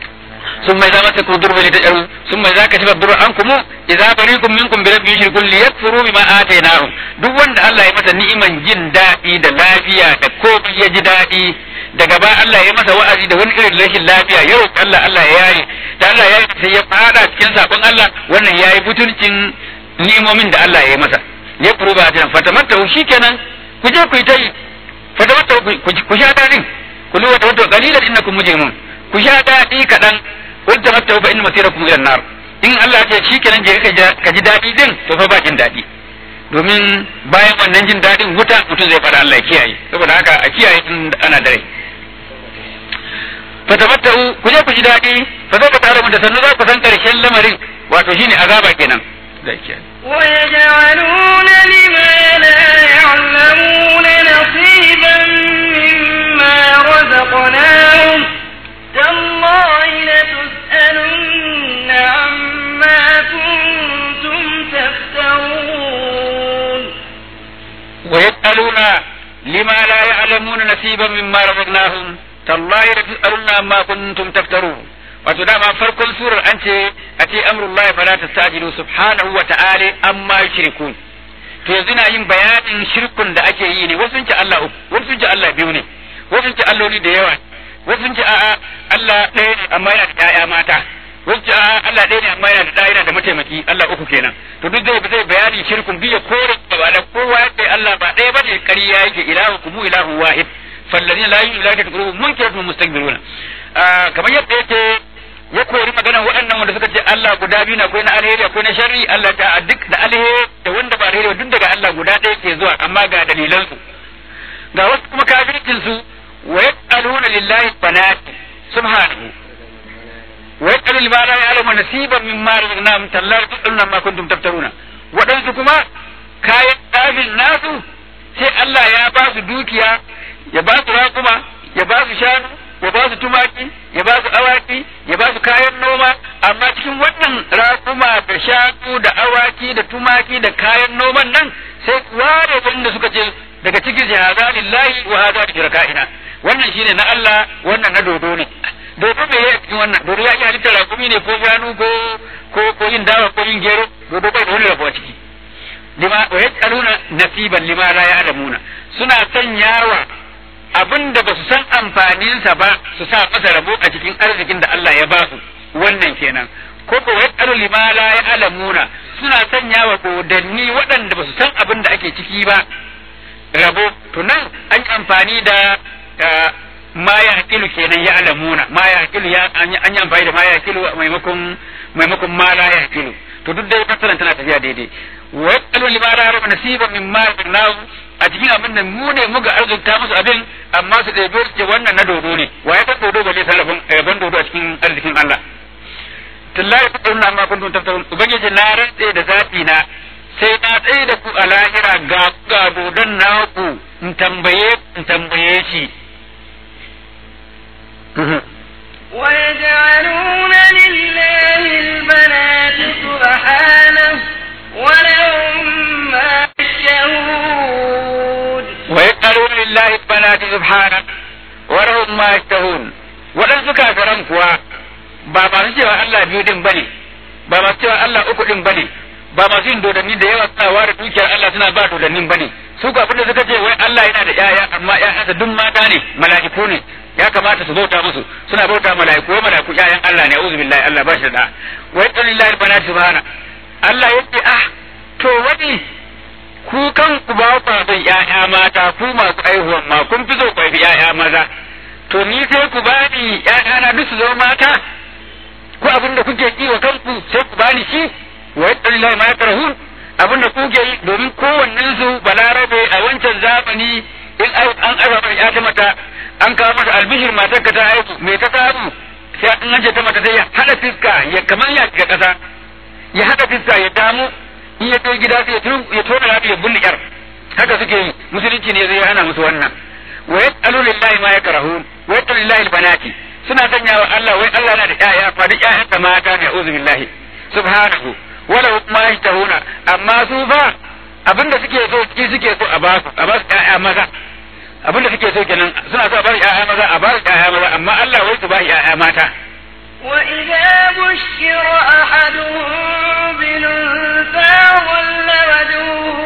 ثم إذا مسكم الضر فلتجأروا ثم إذا كشف الضر عنكم إذا فريق منكم بربهم يشركون ليكفروا بما آتيناهم duk wanda Allah ya masa ni'iman jin daɗi da lafiya da komai ya ji daɗi daga ba Allah ya masa wa'azi da wani irin rashin lafiya ya roƙi Allah Allah ya yaye da Allah ya sai ya fada cikin sabon Allah wannan yayi butulcin ni'imomin da Allah ya yi masa ya furu ba ta fatamatta shikenan ku je ku yi ta yi fatamatta ku sha daɗin ku luwa tawattu qalilan innakum mujrimun ku sha daɗi kaɗan qul tamattau fa inna masirakum ila nar in Allah ya ce shikenan je ka ji daɗi din to fa ba jin daɗi domin bayan wannan jin daɗin wuta mutum zai faɗa Allah ya kiyaye saboda haka a kiyaye tun ana dare fa tamattau ku je ku ji daɗi fa zai ka tare mu da sannu za ku san karshen lamarin wato shine azaba kenan da kiyaye ويجعلون لما لا يعلمون نصيبا مما رزقناهم تالله لتسألن عما كنتم تفترون ويسألون لما لا يعلمون نصيبا مما رزقناهم تالله لتسألن عما كنتم تفترون wato dama farkon surar an ce a ce amrullahi fala tastajilu subhanahu wa ta'ala amma yushrikun to yanzu na yin bayanin shirkun da ake yi ne wasu sun ce Allah uku wasu sun ce Allah biyu ne wasu sun ce alloli da yawa wasu sun ce a'a Allah ɗaya ne amma yana da ƴaƴa mata wasu ce a'a Allah ɗaya ne amma yana da ɗaya yana da mataimaki Allah uku kenan to duk zai zai bayani shirkun biya kore ba da kowa ya ce Allah ba ɗaya bane ƙarya yake ilahu kumu ilahu wahid fallazina la yu'minu billahi takfurun munkiratun mustakbiruna kamar yadda yake ya kori maganar waɗannan wanda suka ce Allah guda biyu na akwai na alheri akwai na sharri Allah ta duk da alheri da wanda ba alheri duk daga Allah guda ɗaya ke zuwa amma ga dalilan su ga wasu kuma kafircin su wa yaqaluna lillahi banati subhanahu wa yaqalu lima la ya'lamu nasiban mimma razaqnahum tallahu tu'minuna ma kuntum taftaruna waɗansu kuma kayan tsafin nasu sai Allah ya ba su dukiya ya ba su raƙuma ya ba su shanu ya ba su tumaki ya ba su awaki ya ba su kayan noma amma cikin wannan raƙuma da shanu da awaki da tumaki da kayan noman nan sai ware wanda suka ce daga cikin hada lillahi wa hada shirka'ina wannan shine na Allah wannan na dodo ne dodo me ya cikin wannan dodo ya iya halittar rakumi ne ko shanu ko ko ko yin dawa ko yin gero dodo bai da wani rabo a ciki lima wa yaj'aluna nasiban lima la ya'lamuna suna sanyawa abin da ba su san amfaninsa ba su sa masa rabo a cikin arzikin da Allah ya ba su wannan kenan ko ko yaj'alu lima la ya'lamuna suna sanyawa dodanni waɗanda ba su san abin da ake ciki ba rabo to nan an yi amfani da ma ya hakilu kenan ya alamuna ma ya hakilu ya an yi amfani da ma ya hakilu maimakon maimakon ma la ya hakilu to duk dai fasalan tana tafiya daidai wa yaqalu lima la yarba nasiban mimma yarnahu a cikin abin da mu ne muga arzuta musu abin amma su da biyar ce wannan na dodo ne wa ya san dodo ba zai san rabon rabon dodo a cikin arzikin Allah tallahi fadun amma kuntum taftarun ubangiji na rantse da zafi na sai na tsaye da ku a lahira ga ga dodon naku in tambaye in tambaye shi ويجعلون لله البنات سبحانه ولهم ما يشتهون ويقالون لله البنات سبحانه ولهم ما يشتهون waɗansu kafiran kuwa ba masu cewa Allah biyu din bane ba masu cewa Allah uku din bane ba masu yin dodanni da yawa suna ware dukiyar Allah suna ba dodannin bane su ga da suka ce wai Allah yana da ƴaƴa amma ƴaƴansa duk mata ne mala'iku ne ya kamata su bauta musu suna bauta mala'iku wai mala'iku ƴaƴan Allah ne auzu billahi Allah ba shi da wa lillahi banat subhana Allah yace ah to wani ku kan ku ba ku son ƴaƴa mata ku masu aihuwan ma kun fi so ku haifi ƴaƴa maza to ni sai ku bani ƴaƴana duk su zama mata ko abin da kuke yi wa kanku sai ku bani shi wa lillahi ma yakrahun abin da kuke yi domin kowannen su balarabe a wancan zamani in an azaba ya ta mata an kawo mata albishir matar ka ta haihu me ta samu sai an nace ta mata sai ya hada fiska ya kamar ya ga kasa ya hada fiska ya damu in ya kai gida sai ya tona rafi ya bunni yar haka suke yi musulunci ne zai hana musu wannan wa yas'alu lillahi ma yakrahun wa yas'alu lillahi albanati suna sanya wa Allah wai Allah na da ƴaƴa fa duk ƴaƴan ta mata ne auzu billahi subhanahu wala ma yashtahuna amma su fa abinda suke so ki suke so a ba su a ba su ƴaƴa maza abinda suke so kenan suna so a ba su ƴaƴa maza a ba su ƴaƴa maza amma Allah wai su ba ƴaƴa mata وإذا بشر أحدهم بالأنثى ظل وجهه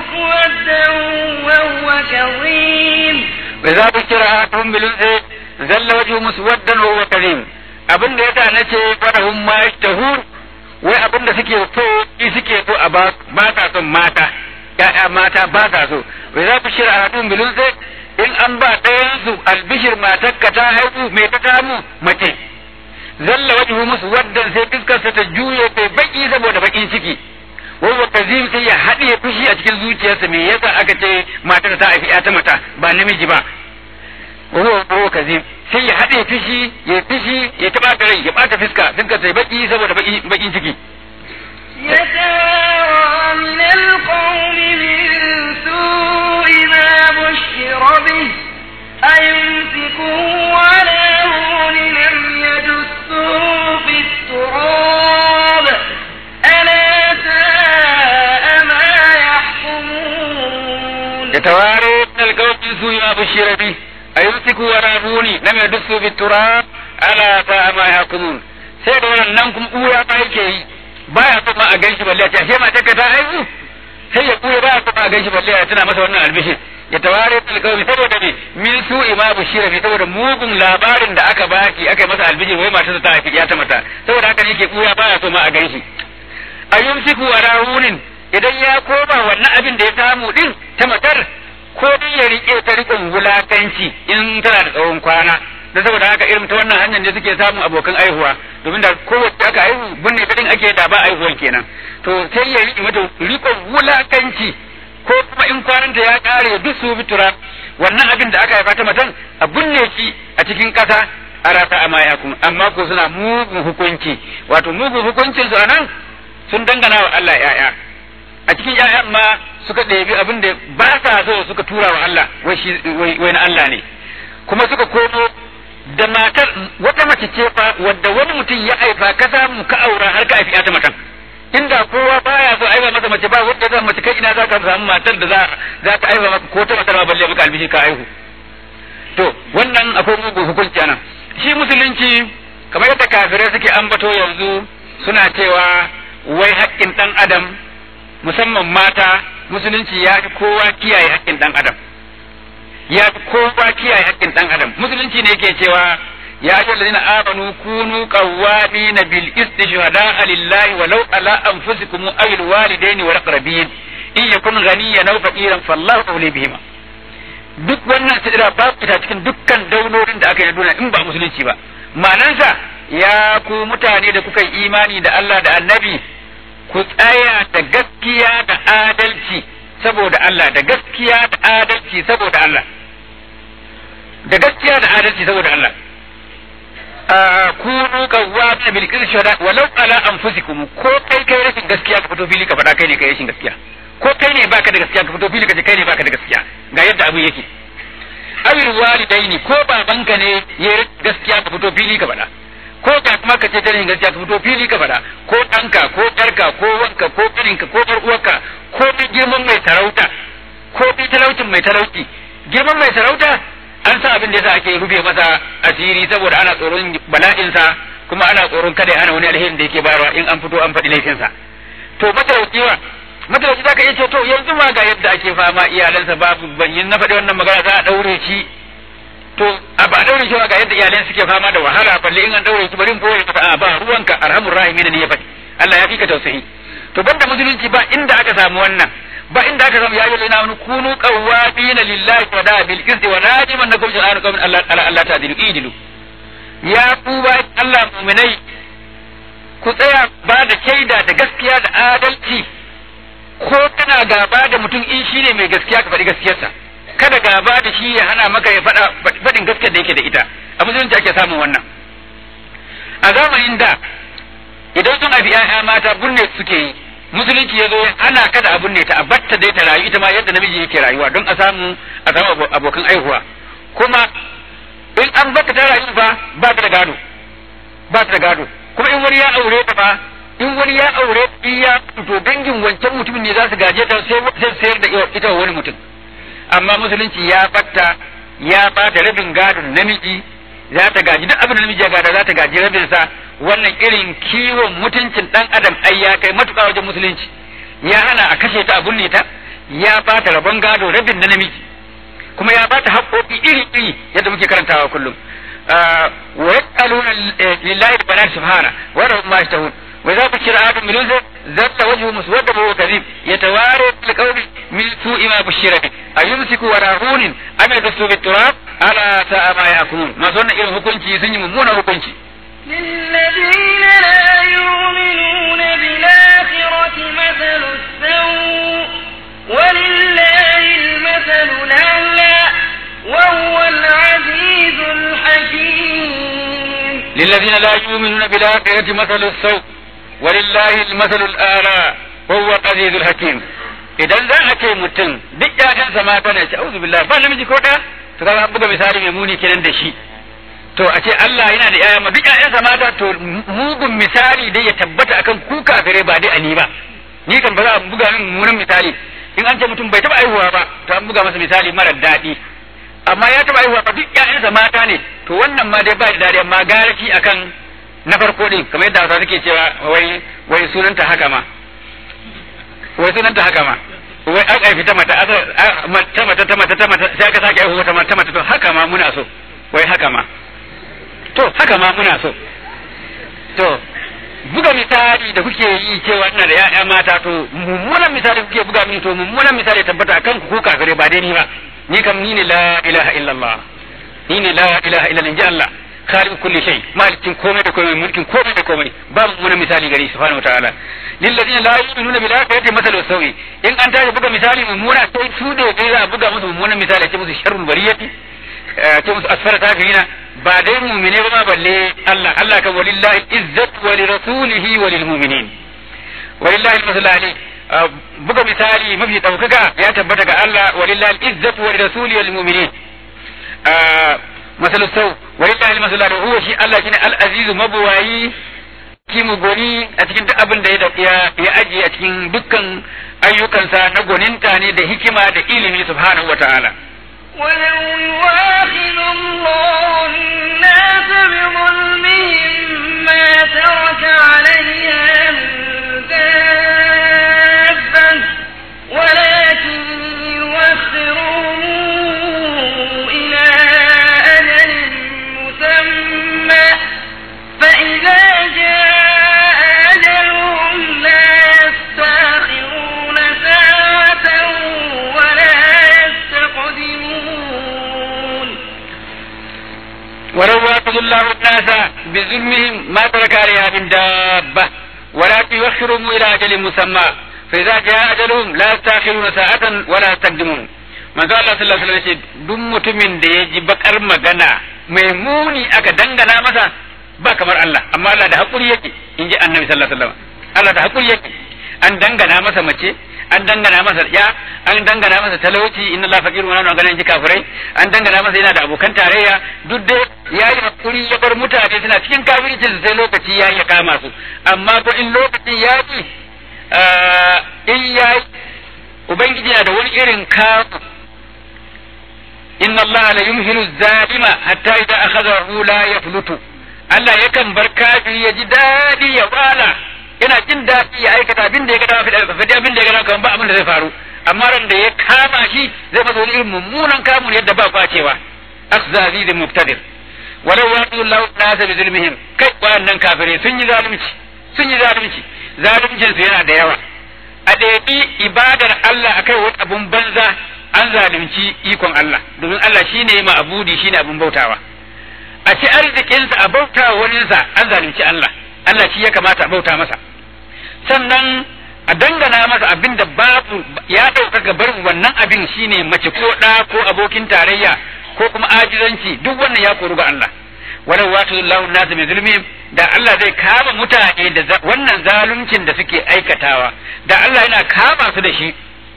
مسودا وهو كظيم وإذا بشر أحدهم بالأنثى ظل وجهه مسودا وهو كظيم abin da yasa na ce farahun ma yashtahun wai abin da suke so shi suke so a ba ba sa son mata ya'ya mata ba sa so wai za ku shira hadun bilun sai in an ba ɗayan su albishir matar ka ta haihu mai ta samu mace zalla wajhu musu waddan sai fiskarsa ta juye kai baki saboda bakin ciki wa wa kazim sai ya haɗe fushi a cikin zuciyarsa me yasa aka ce matar ta haifi ta mata ba namiji ba wa wa kazim sai ya haɗe fushi ya fushi ya taɓa rai ya ɓata fiska fiskar sai baki saboda bakin ciki يتوارى من القوم من سوء ما بشر به أيمسكه على هون لم يدسه في التراب ألا ساء ما يحكمون يتوارى من القوم من سوء ما بشر به أيمسكوا على هون لم يدسه في التراب ألا ساء ما يحكمون sai da wannan kuma ɓuya ba yake yi baya so ma a ganshi balle a ce ashe matar ka ta haihu sai ya ɓuya baya so ma a ganshi balle a tana masa wannan albishir ya taware tilkawi saboda ne min su ima bushira ne saboda mugun labarin da aka baki aka yi masa albishir wai matarsa ta haifi ya ta mata saboda haka ne yake ɓuya baya so ma a ganshi ayyumsiku wa rahunin idan ya koma wannan abin da ya samu din ta matar ko dai ya rike ta riƙon wulakanci in tana da tsawon kwana da saboda haka irin ta wannan hanyar ne suke samun abokan aihuwa domin da kowace aka aihu binne ta din ake da ba aihuwan kenan to sai ya riƙe mata riƙon wulakanci ko kuma in kwananta ya ƙare duk su bitura wannan abin da aka haifa ta matan a binne shi a cikin ƙasa a rata a maya kuma amma ko suna mugun hukunci wato mugun hukuncin su anan sun dangana wa Allah ya'ya a cikin ya'yan ma suka ɗebi abin da ba sa so suka tura wa Allah wai shi wai na Allah ne kuma suka komo da matar wata mace ce fa wadda wani mutum ya aifa ka samu ka aura har ka aifi ta matan inda kowa baya so aiwa masa mace ba wadda za mace kai ina za ka samu matar da za za ta aiwa maka ko ta matar ma balle maka albishi ka aihu to wannan akwai mugun hukunci anan shi musulunci kamar yadda kafirai suke ambato yanzu suna cewa wai haƙƙin ɗan adam musamman mata musulunci ya fi kowa kiyaye haƙƙin ɗan adam ya fi kowa kiyaye haƙƙin ɗan adam musulunci ne yake cewa ya ayyuha allazina amanu kunu qawwamina bil qisti shuhada'a lillahi walau ala anfusikum aw al walidaini wal aqrabin in yakun ghaniyan aw faqiran fallahu awli bihima duk wannan sidira ba ta cikin dukkan daunorin da aka yi duniya in ba musulunci ba ma'anansa ya ku mutane da kuka yi imani da Allah da annabi ku tsaya da gaskiya da adalci saboda Allah da gaskiya da adalci saboda Allah da gaskiya da adalci saboda Allah kunu qawwamin bil qisti shuhada walau ala anfusikum ko kai kai rashin gaskiya ka fito fili ka faɗa kai ne kai rashin gaskiya ko kai ne baka da gaskiya ka fito fili ka ce kai ne baka da gaskiya ga yadda abu yake awil walidaini ko babanka ne ya gaskiya ka fito fili ka faɗa ko da kuma ka ce tarihin gaskiya ka fito fili ka faɗa ko ɗanka ko ɗarka ko wanka ko ƙirinka ko ƴar uwarka ko bi girman mai sarauta ko bi talaucin mai talauci girman mai sarauta an sa abin da yasa ake rufe masa asiri saboda ana tsoron bala'insa kuma ana tsoron kada ya hana wani alherin da yake bayarwa in an fito an faɗi laifinsa to matalauci wa matalauci za ka iya ce to yanzu ma ga yadda ake fama iyalansa babu banyin na faɗi wannan magana za a ɗaure shi to a ba daure shi ga yadda iyalan suke fama da wahala balle in an daure shi bari in boye ka a ba ruwanka arhamur rahimin ne ya faɗi Allah ya fi ka tausayi to banda musulunci ba inda aka samu wannan ba inda aka samu ya yi lina wani kunu qawwabina lillahi wa da bil qisti wa najiman nakum sha'anu qawmin Allah Allah ta'dilu idilu ya ku ba Allah mu'minai ku tsaya ba da shaida da gaskiya da adalci ko kana gaba da mutum in shine mai gaskiya ka faɗi gaskiyarsa kada gaba da shi ya hana maka ya faɗa faɗin gaskiyar da yake da ita a musulunci ake samun wannan a zamanin da idan sun abi ƴaƴa mata bunne suke yi musulunci ya zo ana kada a bunne ta a batta dai ta rayu ita ma yadda namiji yake rayuwa don a samu a samu abokan aihuwa kuma in an bata ta rayu fa ba ta da gado ba ta da gado kuma in wani ya aure ta fa in wani ya aure iya to dangin wancan mutumin ne za su gaje ta sai sayar da ita wani mutum amma musulunci ya batta ya bata rabin gadon namiji za ta gaji duk abin da namiji ya gada za ta gaji rabin sa wannan irin kiwon mutuncin dan adam ai ya kai matuƙa wajen musulunci ya hana a kashe ta a bunne ta ya bata rabon gado rabin na namiji kuma ya bata haƙoƙi iri iri yadda muke karantawa kullum wa yaqaluna lillahi banat subhana wa lahum ma yashtahun وإذا بشر آدم من أنثى ظل وجهه مسودا وهو كذيب يتوارى بالقول من سوء ما بشر به أيمسك ولا هون أم يدس بالتراب ألا ساء ما يأكلون ما صنع إلى hukunci sun yi mummunan hukunci للذين لا يؤمنون بالآخرة مثل السوء ولله المثل الأعلى وهو العزيز الحكيم للذين لا يؤمنون بالآخرة مثل السوء ولله المثل الأعلى وهو العزيز الحكيم idan za a ce mutum duk ƴaƴansa mata ne ce auzu billahi ba namiji ko ɗaya to kaga an buga misali mai muni kenan da shi to a ce Allah yana da ƴaƴa ma duk ƴaƴansa mata to mugun misali dai ya tabbata akan ku kafire ba dai ani ba ni kan ba za a buga min mummunan misali in an ce mutum bai taɓa aihuwa ba to an buga masa misali mara daɗi amma ya taɓa aihuwa ba duk ƴaƴansa mata ne to wannan ma dai ba da daɗi amma gara shi akan na farko din kamar yadda Hausa suke cewa wai wai sunanta haka ma wai sunanta haka ma wai an aifi ta mata ta mata ta mata ta mata sai aka sake aihuwa ta mata mata to haka ma muna so wai haka ma to haka ma muna so to buga misali da kuke yi cewa ina da ya'ya mata to mummunan misali kuke buga mini to mummunan misali tabbata akan ku ku kafire ba dai ni ba ni kam ni ne la ilaha illallah ni ne la ilaha illallah inji Allah khaliq kulli shay malikin komai da komai mulkin komai da komai ba mummunan misali gare subhanahu wataala lilladheena la yu'minuna bil akhirati mathalu sawi in an tashi buga misali mummuna sai su da dai za a buga musu mummunan misali ce musu sharrul bariyati ce musu asfara kafirina ba dai mu'mine ba ma balle Allah Allah kan walillahi izzat wa li rasulihi wa lil mu'minin walillahi al-masal buga misali mafi daukaka ya tabbata ga Allah walillahi izzat wa li rasulihi wa lil mu'minin masalu sau walillahi al-masal huwa shi Allah shine al-azizu mabuwayi kimu goni a cikin duk abin da ya ya ajiye a cikin dukkan ayyukansa na goninta ne da hikima da ilimi subhanahu wa ta'ala ولو يواخذ الله الناس بظلمهم ما ترك عليها من دابة ولكن يوخرهم إلى أجل مسمى فإذا جاء أجلهم لا يستأخرون ساعة ولا يستقدمون ولو يأخذ الله الناس بظلمهم ما ترك عليها من دابة ولكن يؤخرهم إلى أجل مسمى فإذا جاء أجلهم لا يستأخرون ساعة ولا يستقدمون manzo Allah sallallahu alaihi wasallam ce duk mutumin da ya ji bakar magana mai muni aka dangana masa ba kamar Allah amma Allah da hakuri yake in ji annabi sallallahu alaihi wasallam Allah da hakuri yake an dangana masa mace an dangana masa ya an dangana masa talauci inna Allah faqirun wa nahnu ganin ji kafirai an dangana masa yana da abokan tarayya duk da yayi hakuri ya bar mutane suna cikin kafirci sai lokaci ya ya kama su amma ko in lokacin ya ki in yayi ubangiji na da wani irin kafu inna Allah la yumhilu zalima hatta idza akhadhahu la yaflutu Allah yakan bar kafiri ya ji dadi ya wala yana jin daɗi ya aikata abin da ya gada fadi abin da ya gada kamar ba abin da zai faru amma ran da ya kama shi zai masa wani irin mummunan kamun yadda ba kwacewa akhza azizin muqtadir walau wa'adu Allah nasa bi zulmihim kai wannan kafirai sun yi zalunci sun yi zalunci zaluncin su yana da yawa a ɗaiɗi ibadar Allah akai wani abun banza an zalunci ikon Allah domin Allah shine ma abudi shine abun bautawa a ci arzikinsa a bauta waninsa an zalunci Allah Allah shi ya kamata a bauta masa sannan a dangana masa abin da babu ya ɗaukaka barin wannan abin shine mace ko ɗa ko abokin tarayya ko kuma ajizanci duk wannan ya koru ga Allah walau wato Allah nasu mai zulmi da Allah zai kama mutane da wannan zaluncin da suke aikatawa da Allah yana kama su da shi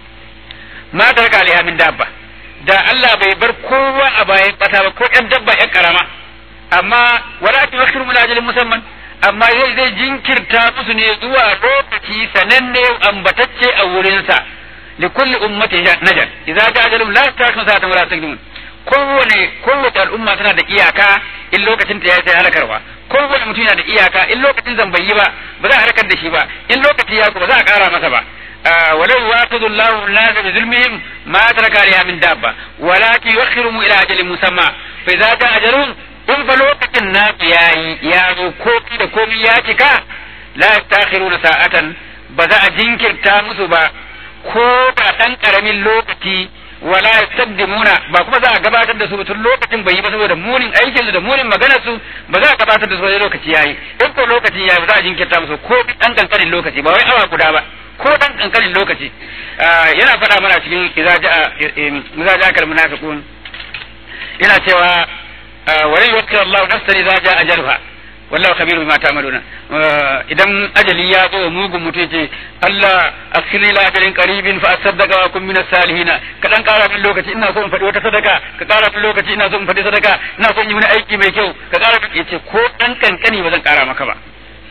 ma tarka alaiha min dabba da Allah bai bar kowa a bayan kasa ba ko ƴan dabba ƴan karama amma wala tuwakhiru min ajalin musamman amma zai zai jinkirta musu ne zuwa lokaci sananne ambatacce a wurinsa li kulli ummati najal idza ja ajalum la ta'khudhu sa'atan wala taqdimun kowane kowace al'umma tana da iyaka in lokacin ta ya sai halakarwa kowane mutum yana da iyaka in lokacin zan bai yi ba ba za a halakar da shi ba in lokaci ya ba za a kara masa ba ولو يواخذ الله الناس بظلمهم ما ترك عليها من دابة ولكن يؤخرهم إلى أجل مسمى فإذا جاء أجلهم in fa lokacin nasu ya yi ya zo kofi da komi ya cika la yastakhiruna sa'atan ba za a jinkirta musu ba ko da dan karamin lokaci wala yastaqdimuna ba kuma za a gabatar da su tun lokacin bai yi ba saboda munin aikin su da munin maganar su ba za a gabatar da su sai lokaci yayi in ko lokacin yayi ba za a jinkirta musu ko dan kankanin lokaci ba wai awa guda ba ko dan kankanin lokaci yana faɗa mana cikin idza ja'a idza ja'a kal munafiqun yana cewa ولن يوكل الله نفسا اذا جاء اجلها wallahu khabiru bima ta'maluna idan ajali ya zo mugun mutum ce Allah akhirni la ajalin qaribin fa asaddaqa wa kun minas salihin ka dan kara min lokaci ina so in faɗi wata sadaka ka kara min lokaci ina so in faɗi sadaka ina so in yi wani aiki mai kyau ka kara min yace ko dan kankani ba zan kara maka ba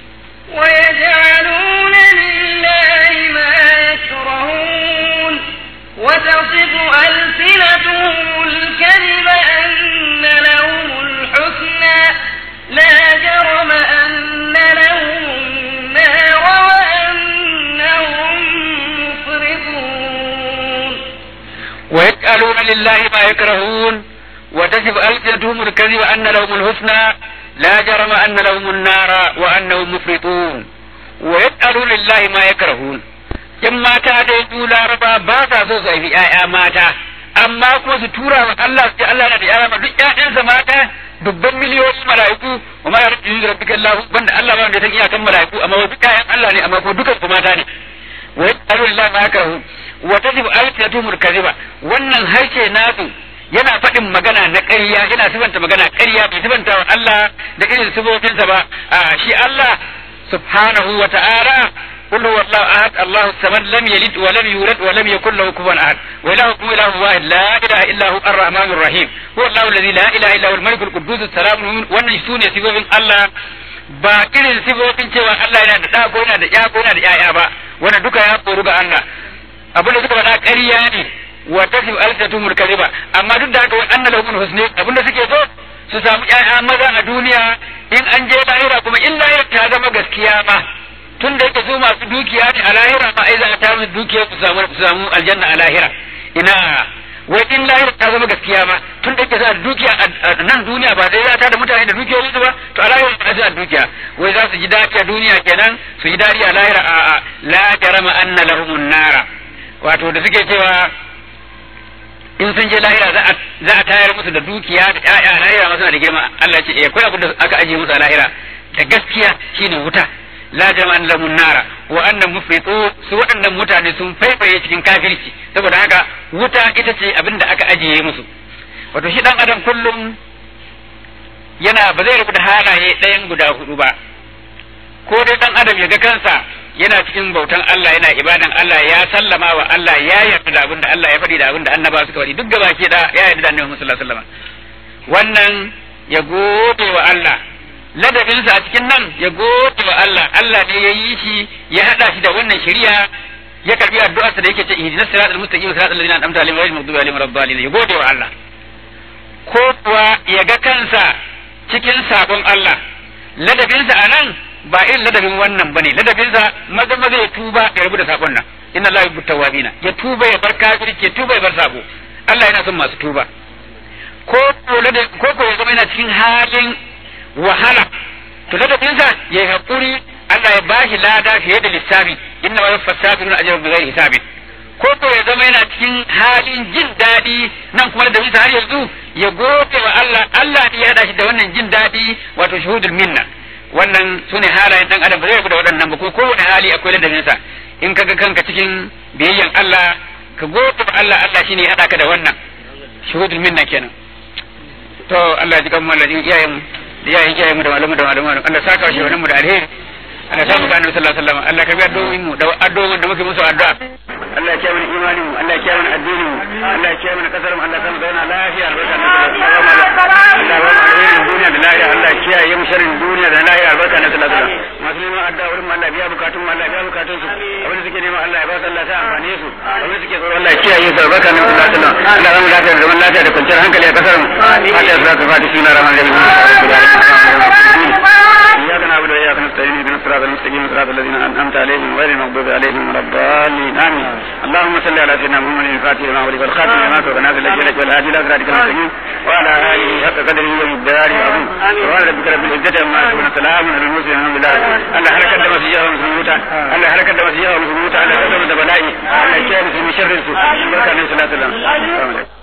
ويجعلون لله ما يكرهون وتصف ألسنتهم الكذب أن لهم الحسنى لا جرم أن لهم النار وأنهم مفرطون ويجعلون لله ما يكرهون وتصف ألسنتهم الكذب أن لهم الحسنى لا جرم أن لهم النار وأنهم مفرطون ويجعلون لله ما يكرهون in mata dai su laraba ba sa so su haifi ‘ya'ya mata amma kuma su tura wa Allah su ce Allah na da ‘ya'ya ma duk ‘ya'yansa mata dubban miliyoyin mala'iku wa ma ya rabbi da rabbika Allah banda Allah ba wanda ta iyakan mala'iku amma wa duk ‘ya'yan Allah ne amma kuma dukan su mata ne wa yaqulu lillahi ma yakrahu wa tadib alsatuhum kaziba wannan harshe nasu yana faɗin magana na ƙarya yana sifanta magana ƙarya bai sifanta wa Allah da irin sifofinsa ba shi Allah subhanahu wa ta'ala قل هو الله احد الله الصمد لم يلد ولم يولد ولم يكن له كفوا احد والهكم اله واحد لا اله الا هو الرحمن الرحيم هو الله الذي لا اله الا هو الملك القدوس السلام المؤمن wannan sune sifofin Allah ba irin sifofin cewa Allah yana da da ko yana da ya ko yana da yaya ba wanda duka ya koru ga Allah abin da suka faɗa ƙarya ne wa tasib alsatuhum kadhiba amma duk da haka wa anna lahum husni abinda suke so su samu ƴaƴa maza a duniya in an je lahira kuma in lahira ta zama gaskiya ma tun da yake su masu dukiya ne a lahira ma ai za a tamu dukiya su samu su samu aljanna a lahira ina wai in lahira ta zama gaskiya ma tun da yake za a dukiya a nan duniya ba zai za ta da mutane da dukiyoyin su ba to a lahira ba za a dukiya wai za su ji daɗi a duniya kenan su ji daɗi a lahira a a la jarama anna lahumun nara wato da suke cewa in sun je lahira za a za a tayar musu da dukiya da ƴaƴa lahira ma suna da girma Allah ya ce eh akwai abin da aka ajiye musu a lahira da gaskiya shine wuta la jama'an lamun nara wa annam mufritu su waɗannan mutane sun faifaye cikin kafirci saboda haka wuta ita ce abin da aka ajiye musu wato shi dan adam kullum yana ba zai rubuta halaye ɗayan guda hudu ba ko dai dan adam ya ga kansa yana cikin bautan Allah yana ibadan Allah ya sallama wa Allah ya yarda da abin da Allah ya faɗi da abin da annaba suka faɗi duk gaba ke da ya yarda da annabi sallallahu alaihi wasallam wannan ya gode wa Allah ladabinsa a cikin nan ya gode wa Allah Allah ne ya yi shi ya hada shi da wannan shari'a ya karbi addu'arsa da yake ce ihdinas siratal mustaqim siratal ladzina an'amta alaihim ghayril maghdubi alaihim waladdallin ya gode wa Allah ko kuwa ya ga kansa cikin sabon Allah ladabinsa a nan ba irin ladabin wannan bane ladabinsa maza maza ya tuba ya rabu da sabon nan inna Allah yuhibbu tawwabina ya tuba ya bar kafirci ya tuba ya bar sabo Allah yana son masu tuba ko ko ko ya zama yana cikin halin wahala to ladabinsa ya yi haƙuri Allah ya bashi lada fiye da lissafi inna wa fasabirun ajrun bighairi hisabin ko ko ya zama yana cikin halin jin daɗi nan kuma da bisa har yanzu ya gode wa Allah Allah ne ya hada shi da wannan jin daɗi wato shuhudul minna wannan sune halayen dan adam ba zai da waɗannan ba ko kowane hali akwai ladabinsa in kaga kanka cikin biyayyan Allah ka gode wa Allah Allah shine ya hada ka da wannan shuhudul minna kenan to Allah ya ji kan mallan iyayen da yayin kiyaye mu da malamu da malamu Allah saka shi wannan mu da alheri Allah sa mu ga Annabi sallallahu alaihi wasallam Allah ka bi addu'o'in mu da addu'o'in da muke musu addu'a Allah ya kiyaye mana imanin mu Allah ya kiyaye mana addinin mu Allah ya kiyaye mana kasar mu Allah ya samu zauna lafiya albarka na Allah ya ba mu alherin duniya da lahira Allah ya kiyaye mu sharrin duniya da lahira albarka na sallallahu alaihi wasallam masu neman addu'a wurin mu Allah ya biya bukatun mu Allah ya biya bukatun su abin da suke nema Allah ya ba su Allah ta amfane su abin da suke tsoro Allah ya kiyaye su albarka na sallallahu alaihi wasallam Allah ya ba mu lafiya da zaman lafiya da kwanciyar hankali a kasar mu fatiha salatu fatiha sunan rahman rahim إياك نعبد وإياك نستعين اهدنا الصراط المستقيم صراط الذين أنعمت عليهم غير المغضوب عليهم ولا الضالين آمين اللهم صل على سيدنا محمد الفاتح لما ولي والخاتم لما سبق نازل الجلج والهادي إلى صراطك المستقيم وعلى آله حق قدره ومقداره العظيم سبحان ربك رب العزة عما يصفون سلام على المرسلين الحمد لله الله هلك الدم فيها ومسلموتا الله هلك الدم فيها ومسلموتا الله تدم بلائي الله كان في شر السوء وكان صلاة الله